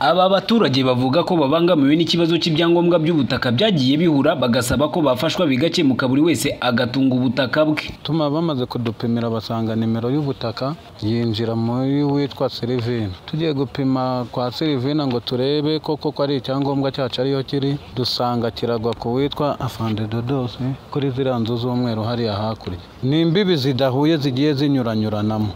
Aba baturage bavuga ko babangamiwe n'ikibazo cy'ibyangombwa by'ubutaka byagiye bihura bagasaba ko bafashwa bigakemuka buri wese agatunga ubutaka bwe. tuma bamaze kudupimira basanga nimero y'ubutaka yinjira muri witwa Silivina tugiye gupima kwa Silivina ngo turebe koko ko ari icyangombwa cyacu ariyo kiri dusanga kiragwa ku witwa Afande Dodose kuri ziriya nzu z'umweru hariya hakurya ni imbibi zidahuye zigiye zinyuranyuranamo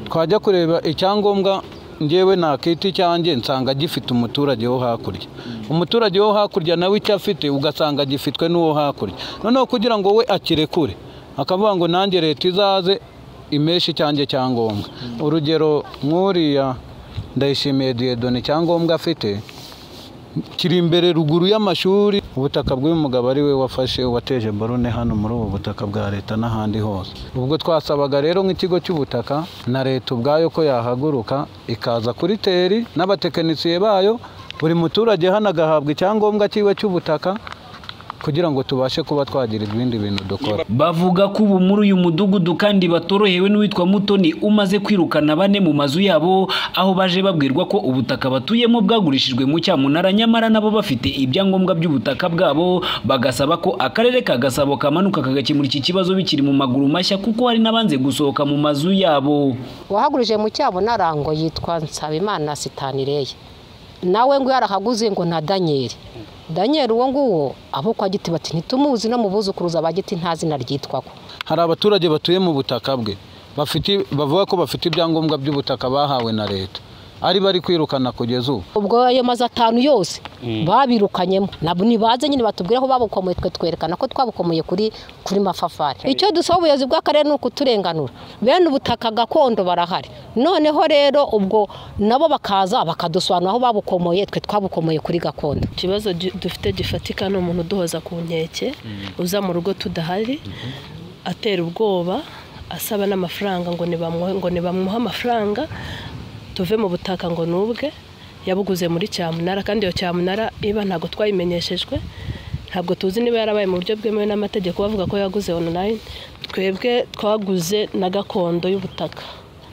twajya kureba icyangombwa njyewe nta kiti cyanjye nsanga gifite umuturage wo hakurya umuturage wo hakurya nawe icyo afite ugasanga gifitwe n'uwo hakurya noneho kugira ngo we akirekure akavuga ngo nanjye leta izaze imeshe icyanjye cyangombwa urugero nk'uriya ndayishimiye diyedoni icyangombwa afite kiri imbere ruguru y'amashuri ubutaka bw'uyu mugabo ari we wafashe wateje borone hano muri ubu butaka bwa leta n'ahandi hose ubwo twasabaga rero nk'ikigo cy'ubutaka na leta ubwayo ko yahaguruka ikaza kuri teri n'abatekinisiye bayo buri muturage hano agahabwa icyangombwa cyiwe cy'ubutaka kugira ngo tubashe kuba twagira ibindi bintu dukora Bavuga ko ubu muri uyu mudugudu kandi batorohewe n'uwitwa Mutoni umaze kwirukana bane mu mazu yabo aho baje babwirwa ko ubutaka batuyemo bwagurishijwe mu cyamunara nyamara nabo bafite ibyangombwa by'ubutaka bwabo bagasaba ko akarere ka Gasabo kamanuka kagakemura iki kibazo bikiri mu maguru mashya kuko hari n'abanze gusohoka mu mazu yabo. wahagurije mu cyabo narango yitwa nsabimana sitanireye nawe ngo yarahaguze ngo na danyeri danyeri uwo nguwo abo kwa giti bati ntitumuzi no mu buzukuruza ba giti nta zina ryitwaho hari abaturage batuye mu butaka bwe bafite bavuga ko bafite ibyangombwa by'ubutaka bahawe na leta ari bari kwirukana kugeza ubu ubwo ayo mazu atanu yose babirukanyemo nabo nibaze nyine batubwire aho babukomoye twe twerekana ko twabukomoye kuri kuri mafafari icyo dusaba ubuyobozi bw'akarere ni ukuturenganura bene ubutaka gakondo barahari noneho rero ubwo nabo bakaza bakadusobanura aho babukomoye twe twabukomoye kuri gakondo ikibazo du- dufite gifatika ni umuntu uduhoza ku nkeke uza mu rugo tudahari atera ubwoba asaba n'amafaranga ngo nibamuhe ngo nibamuhe amafaranga tuve mu butaka ngo nubwe yabuguze muri cyamunara kandi iyo cyamunara iba ntabwo twayimenyeshejwe ntabwo tuzi niba yarabaye mu buryo bwemewe n'amategeko bavuga ko yaguze online twebwe twaguze na gakondo y'ubutaka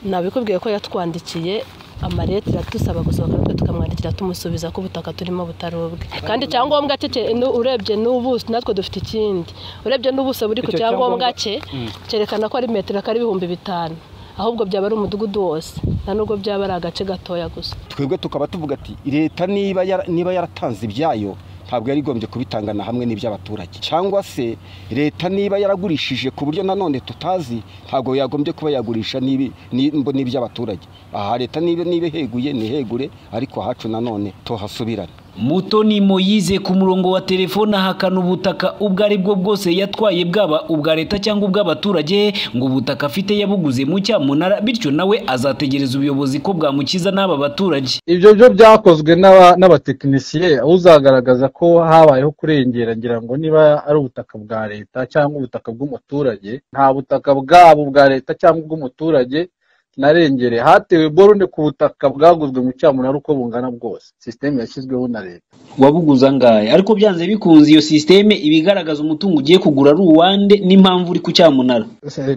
nabikubwiye ko yatwandikiye amarete adusaba gusohoka natwe tukamwandikira tumusubiza ko ubutaka turimo butari ubwe kandi icyangombwa cye cye- nu- urebye n'ubuso natwe dufite ikindi urebye n'ubuso buri ku cyangombwa cye cyerekana ko ari metero kari ibihumbi bitanu ahubwo byaba ari umudugudu wose nta nubwo byaba ari agace gatoya gusa twebwe tukaba tuvuga ati leta niba yara- niba yaratanze ibyayo ntabwo yari igombye kubitangana hamwe n'iby'abaturage cyangwa se leta niba yaragurishije ku buryo nanone tutazi ntabwo yagombye kuba yagurisha n'ibi- ni- mbo n'iby'abaturage aha leta niba niba iheguye ntihegure ariko ahacu nanone tuhasubirane Mutoni Moyize ku murongo wa telefone ahakana ubutaka ubwo ari bwo bwose yatwaye bwaba ubwa leta cyangwa ubw'abaturage ngo ubutaka afite yabuguze mu cyamunara bityo nawe azategereza ubuyobozi ko bwamukiza n'aba baturage. ibyo byo byakozwe n'aba- n'abatekinisiye aho uzagaragaza ko habayeho kurengera ngira ngo niba ari ubutaka bwa leta cyangwa ubutaka bw'umuturage nta butaka bwabo bwa leta cyangwa ubw'umuturage narengere hatewe borone ku butaka bwaguzwe mu cyamunara uko bungana bwose sisiteme yashyizweho na leta wabuguze angahe ariko byanze bikunze iyo sisiteme iba igaragaza umutungo ugiye kugura ari uwande n'impamvu uri ku cyamunara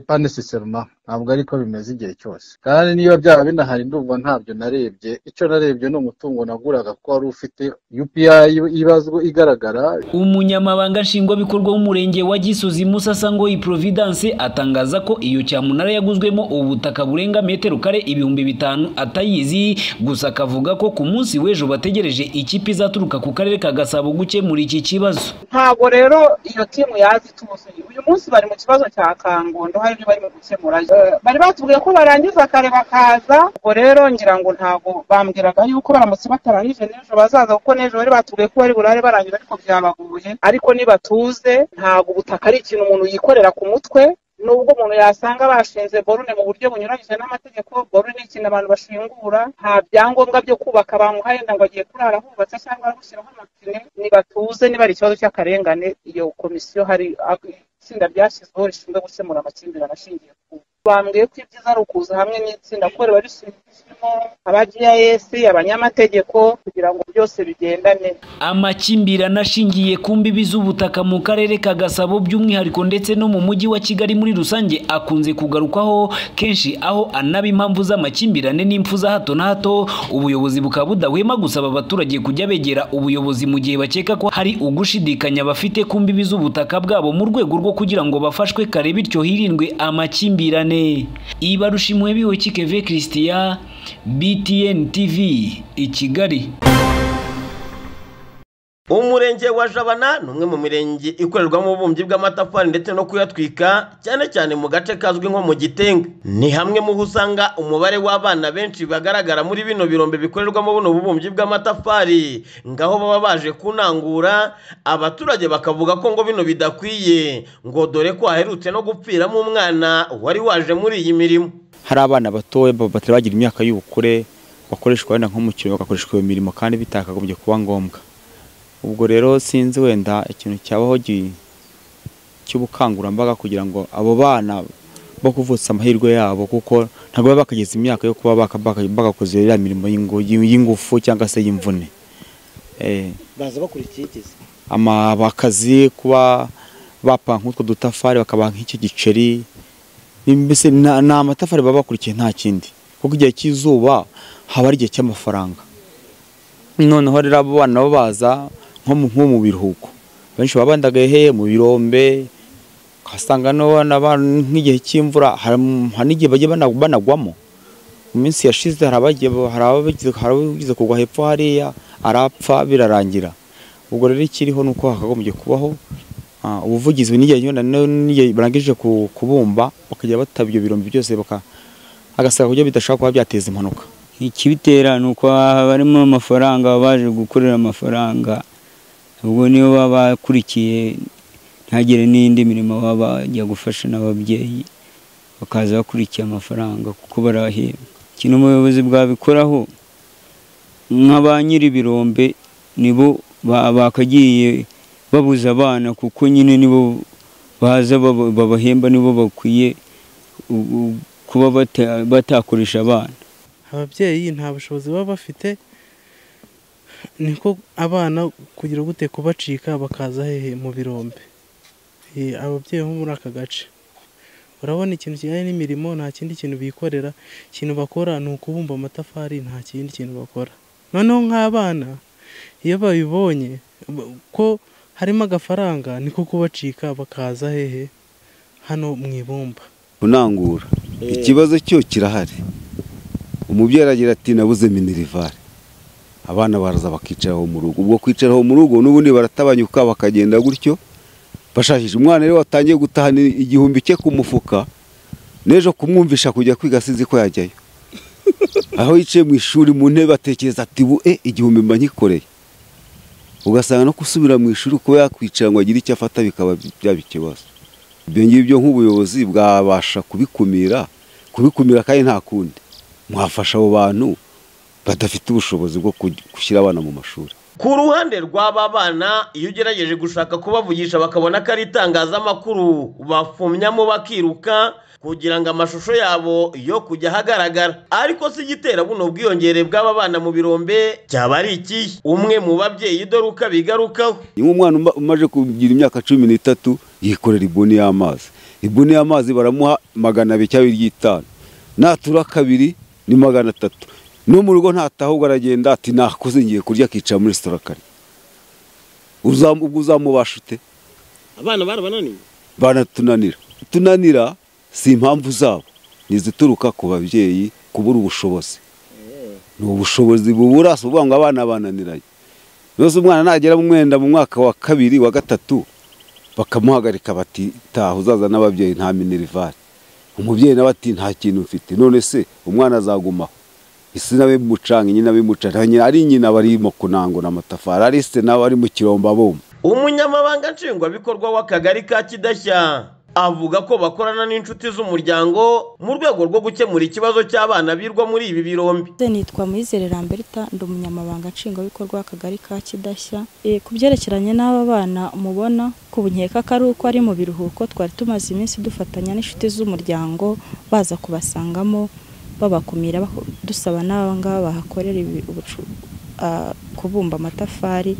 pane siseruma ntabwo ari ko bimeze igihe cyose kandi niba byaba binahari ndumva ntabyo narebye icyo narebye ni umutungo naguraga ko wari ufite UPI ibazwa igaragara umunyamabanga nshingwabikorwa w'umurenge wa gisozi musasa ngo providence atangaza ko iyo cyamunara yaguzwemo ubutaka burenga metero kare ibihumbi bitanu atayizi gusa akavuga ko ku munsi w'ejo bategereje ikipe izaturuka ku karere ka gasabo gukemura iki kibazo ntabwo rero iyo timu yazi tuzi uyu munsi bari mu kibazo cya kangondo hari ibyo barimo gukemura Eh, bari batubwiye ko barangiza kare bakaza ubwo rero ngira ngo ntabwo bambwiraga yuko baramutse batarangije n'ejo bazaza kuko n'ejo bari batubwiye ko bari burare barangiza ariko byabaguye ariko nibatuze ntabwo ubutaka ari ikintu umuntu yikorera ku mutwe nubwo umuntu yasanga bashinze borune mu buryo bunyuranyije n'amategeko borune ni ikintu abantu bashingura nta byangombwa byo kubaka bamuhaye ngo agiye kurara hubatse cyangwa gushyiraho amapine nibatuze niba ari ikibazo cy'akarengane iyo komisiyo hari itsinda ryashyizweho rishinzwe gukemura amakimbirane ashingiye ku bambwiye ko ibyiza ari ukuza hamwe n'itsinda kuko riba rishinzemo aba gis abanyamategeko kugira ngo byose bigendane amakimbirane ashingiye ku mbibi z'ubutaka mu karere ka gasabo by'umwihariko ndetse no mu mujyi wa kigali muri rusange akunze kugarukwaho kenshi aho anaba impamvu z'amakimbirane n'impfu za hato na hato ubuyobozi bukaba budahwema gusaba abaturage kujya begera ubuyobozi mu gihe bakeka ko hari ugushidikanya bafite ku mbibi z'ubutaka bwabo mu rwego rwo kugira ngo bafashwe kare bityo hirindwe amakimbirane ibarushimwe biwe kikeve christian btn tv i kigali umurenge wa jabana ni umwe mu mirenge ikorerwamo ububumbyi bw'amatafari ndetse no kuyatwika cyane cyane mu gace kazwi nko mu gitenga ni hamwe mu ho usanga umubare w'abana benshi bagaragara muri bino birombe bikorerwamo buno bubumbyi bw'amatafari ngaho baba baje kunangura abaturage bakavuga ko ngo bino bidakwiye ngo dore ko haherutse no gupfiramo umwana wari waje muri iyi mirimo hari abana batoya batari bagira imyaka y'ubukure bakoreshwa wenda nk'umukino bagakoreshwa iyo mirimo kandi bitakagombye kuba ngombwa ubwo rero sinzi wenda ikintu cyabaho gi- cy'ubukangurambaga kugira ngo abo bana bo kuvutsa amahirwe yabo kuko ntabwo baba bakageza imyaka yo kuba baka- baka- bagakoze iriya mirimo y'ingu- y'ingufu cyangwa se y'imvune Eh, baza bakora ikigeze ama- bakazi kuba bapa nk'utwo dutafari bakabaha nk'icyo giceri mbese na- ni amatafari baba bakurikiye nta kindi kuko igihe cy'izuba haba ari igihe cy'amafaranga noneho rero abo bana bo baza nko mu nko mu biruhuko benshi baba bandagaye hehe mu birombe ugasanga n'abana ba- nk'igihe cy'imvura hari hari n'igihe bajya bana- banagwamo mu minsi yashize hari abagiye hari abagize hari abagize kugwa hepfo hariya arapfa birarangira ubwo rero ikiriho ni uko hakagombye kubaho ah, ubuvugizi n'igihe nyine na- n'igihe barangije ku- kubumba bakajya bataba ibyo birombe byose baka agasaba kuburyo bidashobora kuba byateza impanuka ikibitera ni uko baba barimo amafaranga baba baje gukorera amafaranga ubwo niyo baba bakurikiye ntagire n'indi mirimo baba bajya gufasha n'ababyeyi bakaza bakurikiye amafaranga kuko barahembwa ikintu umuyobozi bwabikoraho nka ba nyir'ibirombe nibo ba- bakagiye babuza abana kuko nyine nibo baza baba- babahemba nibo bakwiye u- u- kuba bata- batakoresha abana ababyeyi nta bushobozi baba bafite niko abana kugira gute kubacika bakaza hehe mu birombe Eh, ababyeyi bo muri aka gace urabona ikintu kijyanye n'imirimo nta kindi kintu bikorera ikintu bakora ni ukubumba amatafari nta kindi kintu bakora noneho nk'abana iyo babibonye ba- ko harimo agafaranga niko kubacika bakaza hehe hano mu ibumba kunangura ikibazo cyo kirahari umubyeyi aragira ati nabuze minerivari abana baraza bakicaraho mu rugo ubwo kwicaraho mu rugo n'ubundi baratabanyuka bakagenda gutyo bashakisha umwana rero watangiye gutahana igihumbi cye ku mufuka n'ejo kumwumvisha kujya kwiga sinzi ko yajyayo aho yicaye mu ishuri mu ntebe atekereza ati bu e igihumbi mba nkikoreye ugasanga no gusubira mu ishuri kuba yakwicara ngo agire icyo afata bikaba byaba ikibazo ibyo ngibyo nk'ubuyobozi bwabasha kubikumira kubikumira kandi nta kundi mwafasha abo bantu badafite ubushobozi bwo kuj- gushyira abana mu mashuri ku ruhande rw'aba bana iyo ugerageje gushaka kubavugisha bakabona ko ari itangazamakuru bafumyamo bakiruka kugira ngo amashusho yabo yo kujya ahagaragara ariko si igitera buno bwiyongere bw'aba bana mu birombe cyaba ari ikihe umwe mu babyeyi dore uko abigarukaho ni nk'umwana uma- umaze kugira imyaka cumi n'itatu yikorera ibuni y'amazi ibuni y'amazi baramuha magana abiri cyangwa iry'itanu natura kabiri ni magana atatu no mu rugo ntataha ahubwo aragenda ati nakoze ngiye kurya akicara muri resitora kare Uzamu- ubwo uzamubasha ute abana barabananiye banatunanira tunanira si impamvu zabo ni izituruka ku babyeyi kubura ubushobozi ni ubushobozi bubura si ukuvuga ngo abana bananiranye rwose umwana nagera mu mwenda mu mwaka wa kabiri wa gatatu bakamuhagarika bati taha uzaza n'ababyeyi nta minerivari umubyeyi nawe ati nta kintu mfite none se umwana azagumaho isi nawe bimucanga nyina bimucanga nyina ari nyina barimo kunangura amatafari ari se nawe ari mu kiromba bomba umunyamabanga nshingwabikorwa w'akagari ka kidashya avuga ko bakorana n'inshuti z'umuryango mu rwego rwo gukemura ikibazo cy'abana birwa muri ibi birombe nitwa Muyizere Lamberta ndi umunyamabanga nshingwabikorwa w'akagari ka Kidashya Eh, ku byerekeranye n'aba bana mubona ku nkeka ko ari uko ari mu biruhuko twari tumaze iminsi dufatanya n'inshuti z'umuryango baza kubasangamo babakumira bako- dusaba n'aba ngaba bahakorera ibi- ubucu- ah, kubumba amatafari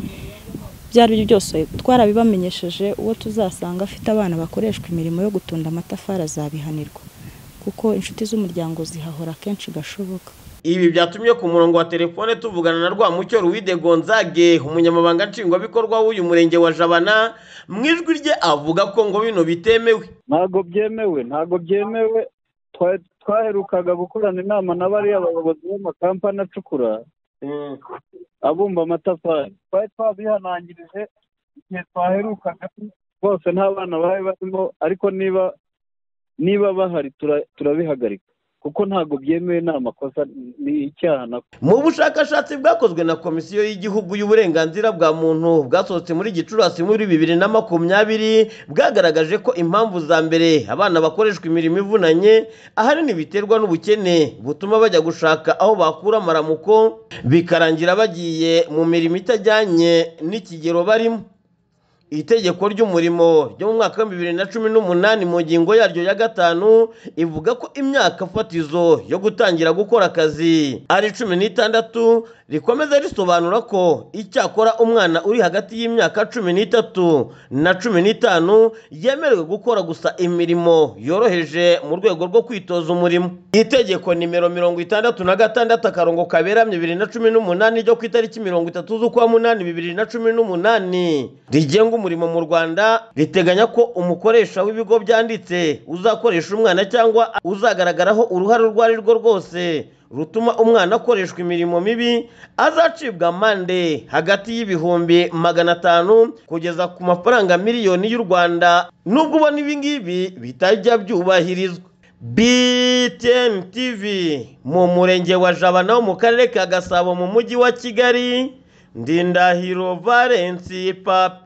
ibyo ari byo byose twarabibamenyesheje uwo tuzasanga afite abana bakoreshwa imirimo yo gutunda amatafari azabihanirwa kuko inshuti z'umuryango zihahora kenshi gashoboka ibi byatumye ku murongo wa telefone tuvugana na rwamucyo ruwide gonzage umunyamabanga nshingwabikorwa w'uyu murenge wa jabana mu ijwi rye avuga ko ngo bino bitemewe ntabwo byemewe ntabwo byemewe Twa- twaherukaga gukorana inama na bariya bayobozi b'amakampani acukura abumba amatafari twari twabihanangirije igihe twaherukaga rwose nta bana bari barimo ariko niba niba bahari tura- turabihagarika kuko ntabwo byemewe ni amakosa ni icyaha na mu bushakashatsi bwakozwe na komisiyo y'igihugu y'uburenganzira bwa muntu bwasohotse muri gicurasi muri bibiri na makumyabiri bwagaragaje ko impamvu za mbere abana bakoreshwa imirimo ivunanye ahanini biterwa n'ubukene butuma bajya gushaka aho bakura amaramuko bikarangira bagiye mu mirimo itajyanye n'ikigero barimo itegeko ry'umurimo ryo mu mwaka wa bibiri na cumi n'umunani mu ngingo yaryo ya gatanu ivuga ko imyaka fatizo yo gutangira gukora akazi ari cumi n'itandatu rikomeza risobanura ko icyakora umwana uri hagati y'imyaka cumi n'itatu na cumi n'itanu yemerewe gukora gusa imirimo yoroheje mu rwego rwo kwitoza umurimo itegeko nimero mirongo itandatu na gatandatu akarongo kaberamye bibiri na cumi n'umunani ryo ku itariki mirongo itatu z'ukwa munani bibiri na cumi n'umunani rigenga umurimo mu rwanda riteganya ko umukoresha w'ibigo byanditse uzakoresha umwana cyangwa uzagaragaraho uruhare urwo ari rwo rwose rutuma umwana akoreshwa imirimo mibi azacibwa amande hagati y'ibihumbi magana atanu kugeza ku mafaranga miliyoni y'u rwanda nubwo ubona ibingibi bitajya byubahirizwa btn tv mu murenge wa jabana wo mu karere ka gasabo mu mujyi wa kigali ndindahiro valensi papi